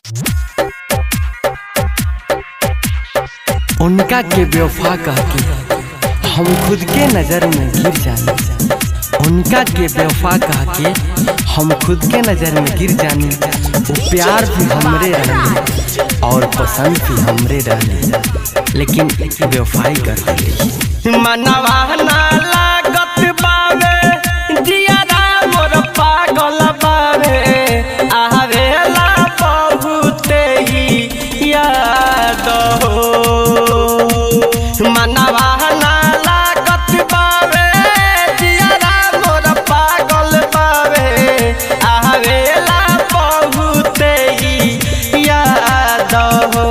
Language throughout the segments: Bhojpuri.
उनका के बेवफा कह के हम खुद के नजर में गिर जानी उनका के बेवफा कह के हम खुद के नजर में गिर जानी वो प्यार भी हमरे रहने और पसंद भी हमरे रहने लेकिन बेवफाई कर दिली मनवा ना लागत बावे जियारा मोर पागल बावे आवेला बहुते ही याद हो मनवा ना लागत बावे जियारा मोर पागल बावे आवेला बहुते ही याद हो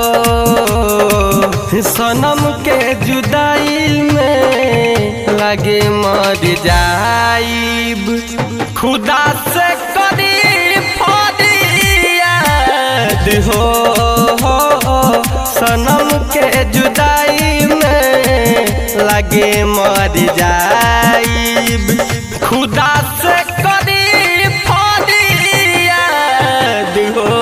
सनम के जुदाई में लगे मर जाइब खुदा से करी फरियाद हो, हो सनम के जुदाई में लगे मर जाइब खुदा से करी फरियाद हो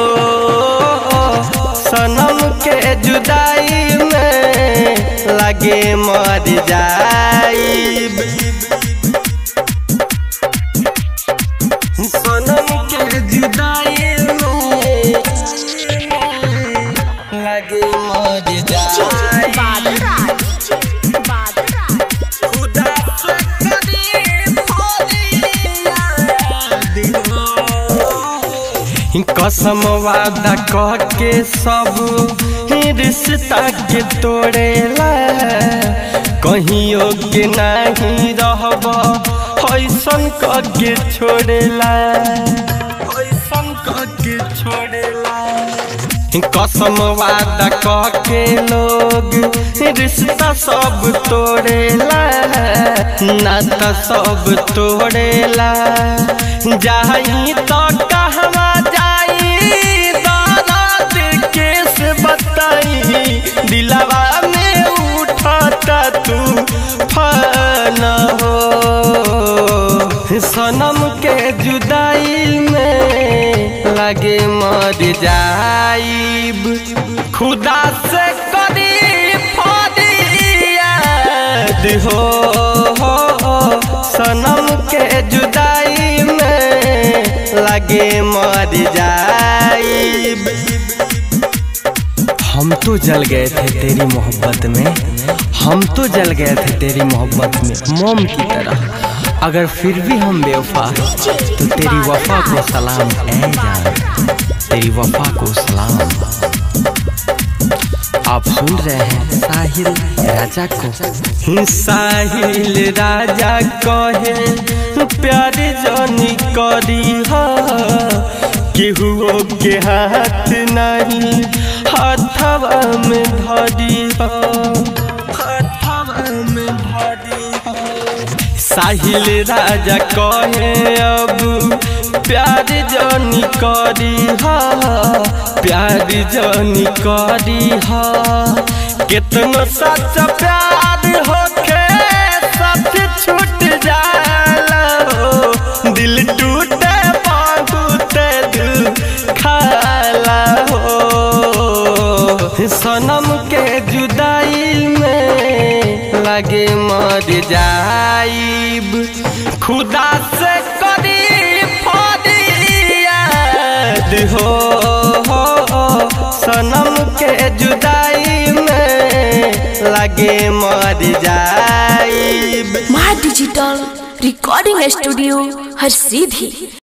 सनम के जुदाई में लगे मर जाइब सनम के जुदाई में लगे मर जाइब खुदा से करी फरियाद हो। कसम वादा कह के सब रिश्ता के तोड़ेला कहियो के नहीं रहब ऐसन कह के छोड़ेला ऐसन कह के छोड़ेला कसम वादा कह के लोग रिश्ता सब तोड़ेला नाता सब तोड़ेला जाई तो कहवा जाई दर्द केस बताई दिलवा में उठता तू फन हो सनम के जुदाई में लगे मर जाइब खुदा से करी फरियाद हो, हो सनम के जुदाई में लगे मर जाइब हम तो जल गए थे तेरी मोहब्बत में हम तो जल गए थे तेरी मोहब्बत में मोम की तरह अगर फिर भी हम बेवफा हैं, तो तेरी वफा को सलाम ऐ जान तेरी वफा को सलाम आप सुन रहे हैं साहिल राजा को साहिल राजा कहे प्यार जानी करी हा केहुओ के हाथ नहीं हाथवा में धरी हा हाथवा में धरी हा साहिल राजा कहे अब प्यार जानी करी हा प्यार जानी करी हा कितना सच प्यार होके सच छूट जाला हो दिल टूटे बहुत दिल खाला हो सनम के जुदाई में लगे मर जाइब खुदा से करी फरियाद हो, हो सनम के जुदाई में लगे मर जाइब माँ डिजिटल रिकॉर्डिंग स्टूडियो हर सीधी